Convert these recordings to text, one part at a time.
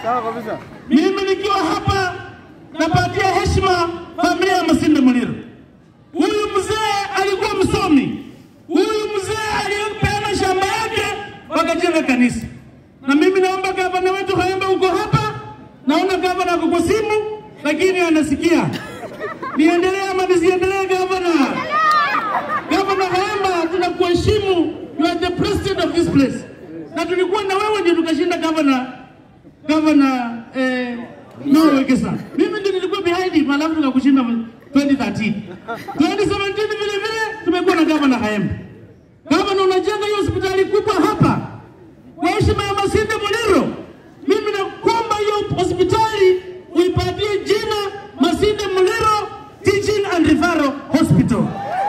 Sawa kabisa. Mimi nikiwa hapa napatia heshima familia ya Masinde Muliro. Huyu mzee alikuwa msomi, huyu mzee aliyepeana shamba yake wakajenga kanisa. Na mimi naomba gavana wetu Kayemba, uko hapa, naona gavana ako kwa simu, lakini anasikia. Niendelee ama nisiendelee, gavana? Gavana Kayemba, tunakuheshimu, you are the president of this place, na tulikuwa na wewe ndio tukashinda gavana gavana eh, Noah Wekesa. Mimi ndio nilikuwa behind him, alafu tukakushinda 2013. 2017 vile vile tumekuwa na gavana Kayemba. Gavana, unajenga hiyo hospitali kubwa hapa kwa heshima ya Masinde Muliro. Mimi nakuomba hiyo hospitali uipatie jina Masinde Muliro Teaching and Referral Hospital.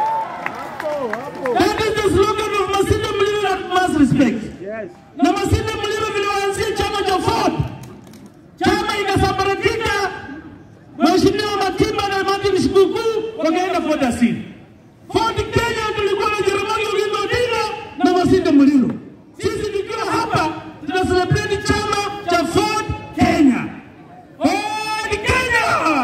That is the slogan of Masinde Muliro that must respect. Yes. Na Masinde Muliro vile waanzia chama cha Ford, chama ikasambaratika, Mheshimiwa Matimba na Martin Shikuku wakaenda Ford asili. Ford Kenya tulikuwa na Jaramogi Oginga Odinga na Masinde Muliro. Sisi tukiwa hapa tuna celebrate chama cha Ford Kenya. Ford Kenya!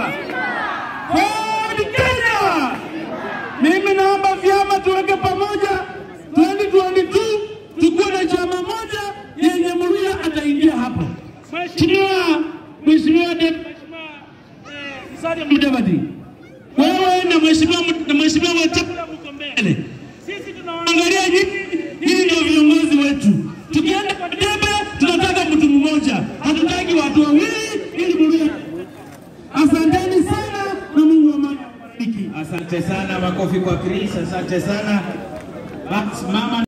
Ford Kenya! Mimi naomba vyama tuweke pamoja 2022 tukuwe na chama moja yenye Mluya ataingia hapa. Mheshimiwa Mheshimiwa de- Musalia Mudavadi, wewe na Mheshimiwa Mut- na Mheshimiwa Wetangula mko mbele. Sisi tunawaangalia nyinyi, nyinyi ndio viongozi wetu. Tukienda kwa debe, tunataka mtu mmoja, hatutaki watu wawili ili Mluya. Asanteni sana na Mungu wa amani awabariki. Asante sana, makofi kwa Chris. Asante sana. Basi mama